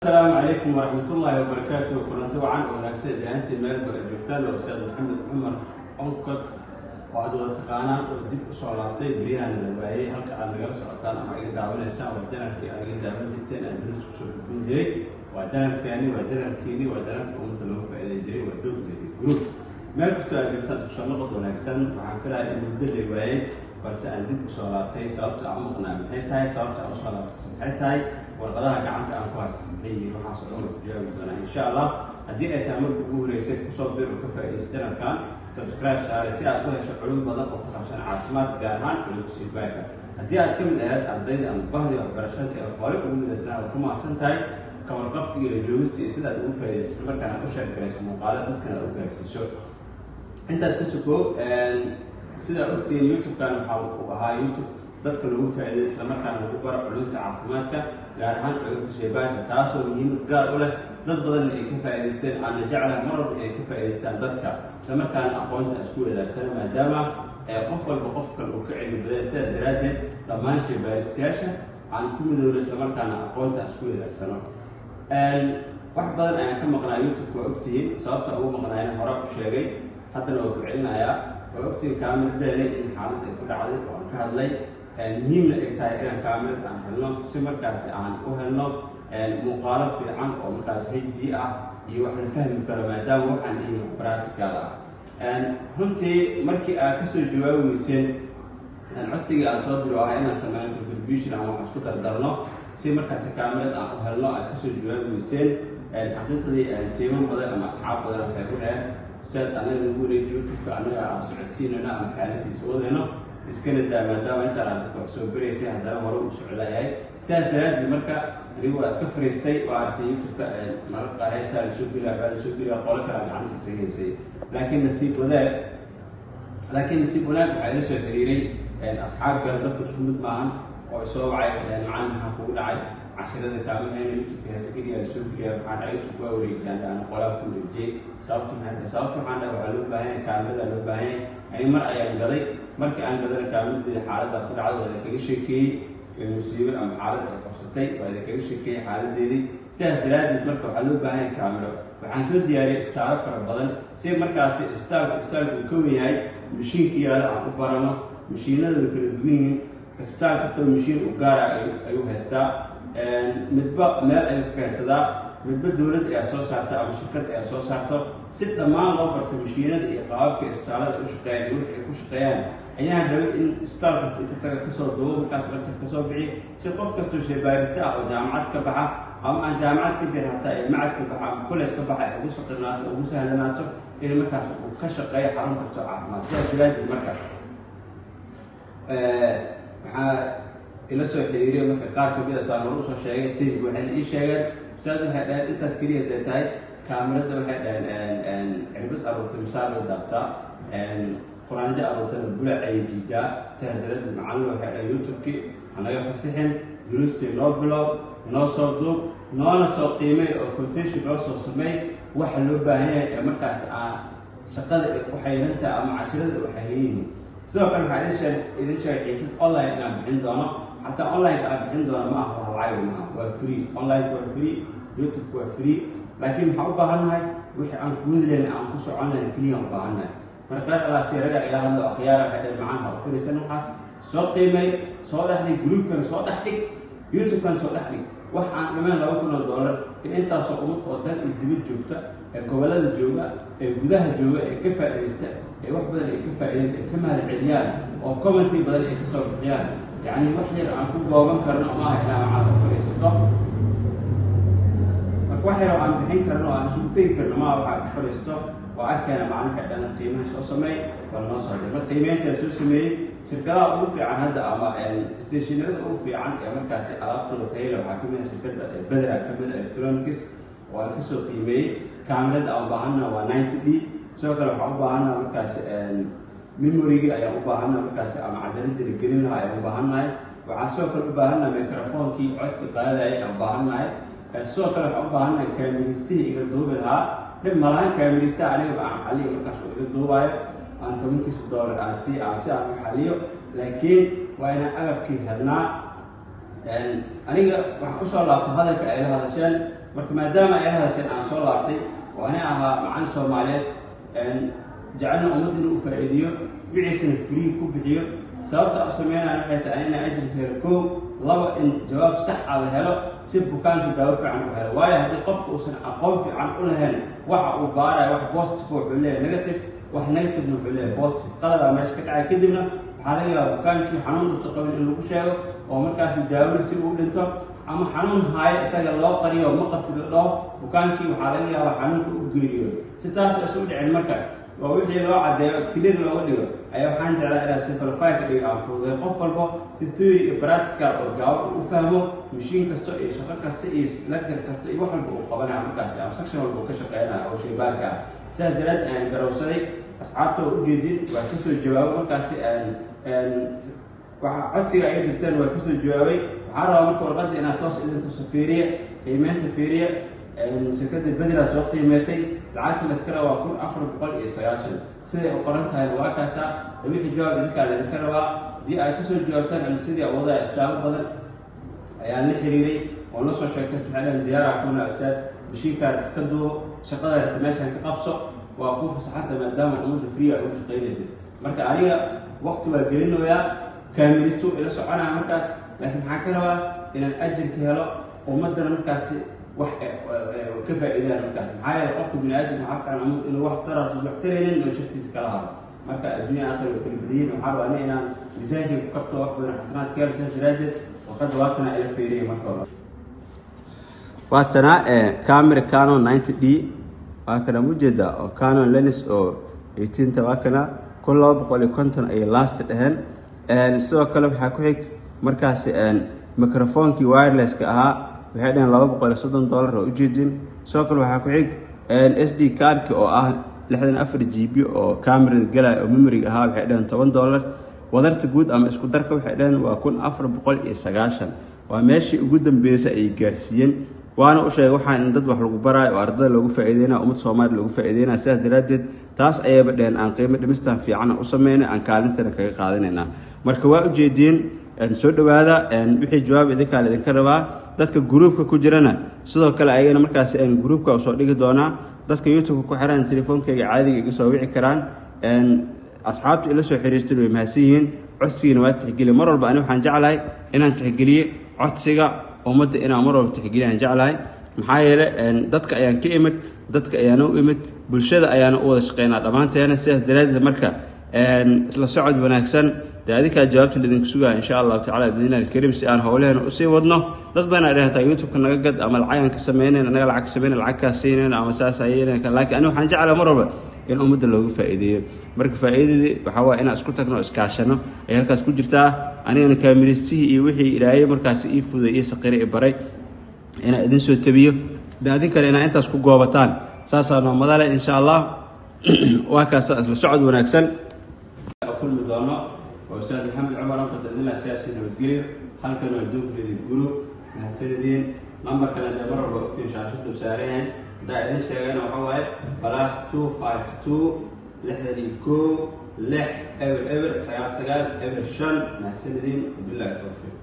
asalaamu calaykum waraxmatullaahi wabarakaatu kulanti wacan oo wanaagsan ilaantii meel ba joogtaan waa ustaad maxamed cumar onkod oo aad wada taqaanaan oo dib usoo laabtay beryahana la waayey halka aad nagala socotaan ama iga daawanaysaan waa janalkii aad iga daawan jirteen aan daris kusoo gudbin jiray waa janalkeeni waa janalkiini waa janalka ummadda loogu faa'iiday jiray waa dowladi group meel kastoo aad joogtaan kusoo noqod wanaagsan waxaan filaya in muddo la waayey balse aan dib usoo laabtay sababta aan u maqnaa maxay tahay sababta aan usoo laabtay maxay tahay warqadaha gacanta aan ku haysta maxay yihiin waxaas oo dhan waa ku jawaabi doonaa insha allah haddii ay tahay marka ugu horeysay kusoo bir oo ka faa'iidaysta janalkan subscribe saare si aad u hesho culum badan oo ku saabsan caafimaad gaar ahaan culumka siibaarka haddii aad ka mid ahayd ardayda ama bahdii waxbarashada ee hore ugu midaysanaa waa ku mahadsan tahay kawarqabka iyo la joogista iyo sidaad ugu faa'iidaysa markaan aad u sheekaraysa muuqaalo dadkana aad u gaarsiiso intaas ka sukoo sidaa ogtihiin youtube-kan waxaa uu ahaa youtube dadka lagu faa'iiday islamarkaana lagu baro culumta caafimaadka gaar ahaan culumta shaybaanka taasoo muhiimad gaar u leh dad badanna ay ka faa'iidaysteen aana jeclaha mar walba ay ka faa'iidaystaan dadka islamarkaana aqoonta isku wadaagsana maadaama qof walba qof kale uu ka cilmi badan sidaas daraaddeed dhammaan shaybaaristayaasha aan ku midoowno islamarkaana aqoonta isku wadaagsano wax badan ayaan ka maqnaa youtube waa ogtihiin sababta ugu maqnaayna hore u sheegay haddana waa ku celinayaa waa ogtihiin kaamiradeena in xaalad ay ku dhacday oo aan ka hadlay muhiimna ay tahay inaan kaamirad aan helno si markaasi aan u helno muuqaalo fiican oo markaas hd ah iyo wax la fahmi karo maadaama waxaan ihin practical ah runtii markii aad kasoo jawaabi weyseen codsigii aan soo diro ahaa inaan sameeyo contribution aan wax isku dardarno si markaasi kaamirad aan u helno aad kasoo jawaabi weyseen xaqiiqdii tiimo badan ama asxaab badan waxay ku dhaheen ustaad anaga nagu wareegi youtube-ka anaga aan socodsiinayno ama xaaladiisa wadayno iskana daa maadaama intaan aad dadka wax soo baraysay haddana hore uu soclayahay sidaas daraaddeed marka anigu waa iska fariistay waa artay youtube-ka mararka qaar heesaa la soo geliya waxbaa la soo geliya qolo kale aan gacanta isaga haysay laakiin nasiib wanaag laakiin nasiib wanaag waxaa ila soo xiriiray asxaab kale dadku isku mid maahan oo isoo wacay oo dhaheen macalin maxaa kugu dhacay cashirada kaama hayno youtube-ka heesa keliya la soo geliya waxaan dhahay youtube waa wareejiyaan dhahan qolaa ku wareejiyey sababtu maxay tahay sababtu waxaan dhahay waxaa loo baahan yahay kaamirada loo baahan yahay ani mar ayaan gaday markii aan gadana kaamiradeeda xaaladda ku dhacday waa idinkaga sheekeeyey musiibo ama xaalad ay qabsatay waa idinkaga sheekeeyey xaaladeedii sidaas daraaddeed marka waxaa loo baahan yahay kaamiro waxaan soo diyaariyay isbitaallo fara badan si markaasi isbitaalka isbitaalka uu ka wen yahay mashiinka yaalo aan u barano mashiinada way kala duwan yihiin isbitaal kastaba mashiin u gaara ayuu haystaa midba meel ayuu ka keensadaa midba dowlad ayaa soo saarta ama shirkad ayaa soo saarto si dhammaan loo barto mashiinada iyo qaababka isbitaallada u shaqeeyaan iyo wix ay ku shaqeeyaan ayaan rabay in isbitaal kasta inta taga kasoo duubo markaas lagta kasoo bixiy si qof kastoo shaybaarista ah oo jaamacad ka baxa ama aan jaamacad ka bixin hataa ee macad ka baxa ama college ka baxa ay ugu saqinaato ugu sahlanaato in markaas uu ka shaqeeyo xarun kastoo caafimaad sidaas daraaddeed marka waxaa ila soo xiriiriya marka qaar kamid a saan hore usoo sheegay tayib waxayna ii sheegeen ustaad waxay dhaheen intaas keliya dee tahay kaamirada waxay dhaheen cirbad aruurtay misaal la daabtaa quraanjo aruurtana bulac ayay diidaa sidaa daraaddeed macalin waxay dhaheen youtube-kii hanaga fasixin duruustii noo bilow noo soo duub noona soo qiimay oo quotation noo soo sameey waxa loo baahan yahay ee markaas aan shaqada u xayrantaha ama cashirada u xayran yihiin sidoo kale waxaa idin sheegay xiisad online inaan bixin doono xataa online-ka aan bixin doono ma aha wax lacag maaha waa free online waa free youtube waa free laakiin maxaa u baahannahay wixii aan kuwadi lahayn aan ku socon lahayn keliya u baahannahay marka qaar alaasiraga ila hadlo akhyaara waxay dhan macaan ha u fadhiisan waxaas soo qiimay soo dhex dhig groupkan soo dhex dhig youtube-kan soo dhex dhig wax aan dhameen laba kun oo dollar in intaasoo ummad oo dal iyo dibad joogta ee gobollada jooga ee gudaha jooga ee ka faa'iidaysta ee wax badan ay ka faa'iideen ay ka mahad celiyaan oo commenty badan ay kasoo bixiyaan yacni wax yar aan ku gooban karno maaha inaa macaan u fadhiisato marka wax yar oo aan bixin karno aan isugu tegi karno maaha waxaa ku fadhiisto waa arkeena macalinka dhana qiimaha soo sameey waa noo soo dhigma qiimeyntaa soo sameeyey shirkadaha ugu fiican hadda ama stationarada ugu fiican ee markaasi alaabtooda tayla waxaa kamid ah shirkadda bedera kamid ah electronics oo aan kasoo qiimeeyey kaamirada aan baahana waa ninety d sidoo kale waxaan u baahannaha markaas memorygii ayaan u baahannaha markaas ama cajaladii la gelin lahaa ayaan u baahannahay waxaan sidoo kale u baahannaha microphonekii codka qaadaya ayaan u baahannahay sidoo kale waxaan u baahannahay kaamiristihii iga duubi lahaa dhib malahan kaamiristaha anigaba aan xaliyo markaas uu iga duubaayo aan tobankiisa dollar aan si aan si aan u xaliyo laakiin waa inaan agabkii helnaa aniga waxaan usoo laabto hadalka ay la hadasheen marka maadaama ay la hadasheen aan soo laabtay oo ani ahaa macalin soomaaliyeed jecelna ummadda inuu u faa'iidiyo wiciisana free ku bixiyo sababta u sameynaya waxay tahay inaa ajirka helo koow laba in jawaab sax a la helo si bukaanka daawo fiican u helo waayo haddii qofka uusan aqoon fiican u lahayn waxa uu baaraya wax positive wuxuu leeyahay negative wax negativena wuxuu leeyahay positive qaladaa meesha ka dhacay kadibna waxaa laga yaabaa bukaankii xanuun uusan qabin in lagu sheego oo markaasi daawada si uu dhinto ama xanuun haayo isaga loo qariyo ma qabti la dhaho bukaankii waxaa laga yaabaa xanuunka u geeriyo si taas isu dhicin marka oo wixii loo caddeeyo clear looga dhigo ayaa waxaan jeclaa inaa simplify ka dhigo aan fududay qof walbo si theory iyo practical oo gaawo u fahmo mashiin kasta iyo shaqo kasta iyo lecture kasta iyo wax walba uu qabanaya markaasi ama section walba uu ka shaqeynaya oo shaybaarka ah sidaas daraad aan garowsaday asxaabta oo ujeedin waa kasoo jawaabo markaasi waxa codsiga ay dirteen waa kasoo jawaabay waxaa rabaa marka warqadda inaad toos idinkuso fiiriya qiimeynta fiiriya shirkadda bedela soo qiimeysay lacagta laskala waa kun afar boqol iyo sagaashan siday u qoran tahay waa kaasaa wixii jawaab idinkaa laydinka rabaa haddii ay kasoo jawaabtaan ama sidii awoodaa istaabo badan ayaan la xiriiray oo la soo sheekaysta waxay dhahan diyaaraha kuna ustaad mashiinkaa ka duubo shaqada rata meeshaan ka qabso waa ku fasaxanta maadaama ummadda free ay ugu shaqaynaysay marka aniga waqti waa gelinayaa kaamilistu ila soconaya markaas laakiin maxaa ka rabaa inaan ajirka helo ummaddana markaasi wax ka faa'iidaan markaas maxaa yeele qofka bini aadamka waxaa fiican ummad inuu wax taratus wax taraynin oo shartiisa kala hado marka adduunya aakhir way kala badayin waxaa rabaa ani inaan miisaankii ku kabto wax badan xasanaad ka helo saas daraadeed waqad waatana ila fiiriyay marka hore waatana camera canon 90 d waa kana mujeeda oo canon lenis oo 18ta waa kana kun laba boqol iyo konton ayay last dheheen sidoo kale waxaa ku xig markaasi microphonkii wirelesska ahaa waxay dhaheen laba boqol iyo soddon dollar oo ujeedin sidoo kale waxaa ku xig s d cardki oo ah lixdan afar g b oo camerada galaya oo memoriga ahaa waxay dhaheen toban dollar wadarta guud ama isku darka waxay dhaheen waa kun afar boqol iyo sagaashan waa meeshii ugu dambeysay ay gaarsiiyeen waana u sheegay waxaan in dad wax lagu baraayo oo ardada loogu faa'iideynaya ummad soomaaliya loogu faa'iideynaya sidaas daraaddeed taas ayayba dheheen aan qiimo dhimistan fiican u sameynay aan kaalintana kaga qaadanaynaa marka waa ujeediin soo dhawaada wixii jawaab idinkaa laydinka rabaa dadka gruubka ku jirana sidoo kale ayagana markaasi gruubka usoo dhigi doonaa dadka youtubeka ku xiran telefoonkayga caadiga iga soo wici karaan asxaabta ila soo xiriirtan way mahadsan yihiin codsigiina waa tixgeliya mar walba ani waxaan jeclahay inaan tixgeliye codsiga ummadda inaan mar walba tixgeliya aan jeclahay maxaa yeele dadka ayaan ka imid dadka ayaana u imid bulshada ayaana u wada shaqeynaa dhammaanteena sidaas daraaddeed marka isla socod wanaagsan dee adikaa jawaabta laidinku sugaa insha allahu tacala biidnillahi alkariim si aan howleheena usii wadno dad badan ay dhahantaa youtubeka naga gad ama lacagaan ka sameynayn anaga lacag ka sameynayn lacag kaa siinayn ama saas ayeen laakiin aniga waxaan jeclaa mar walba in ummadda loogu faa'iideeyo marka faa'iidadii waxaa waaya inaan isku tagno oo iskaashano ay halkaas ku jirtaa anigana kaamiristihii iyo wixii ilaahay markaasi ii fuday iyo saqire i baray inaan idin soo tabiyo de adin kale inaa intaas ku goobataan saasaa noomadale insha allah waa kaasa isla socod wanaagsan kulmi doono waa ustaad maxamed cumar anka dadina siyaasi nabadgelyo halkan waa doogdeedi gurub mahadsanideen nambarkana dee mar walba ogtiin shaashadu saarayahay haddaa idin sheegana waxa waaye plus two five two lixdan iyo koo lix eber eber sagaal sagaal eber shan mahadsanideen wabillahi towfiiq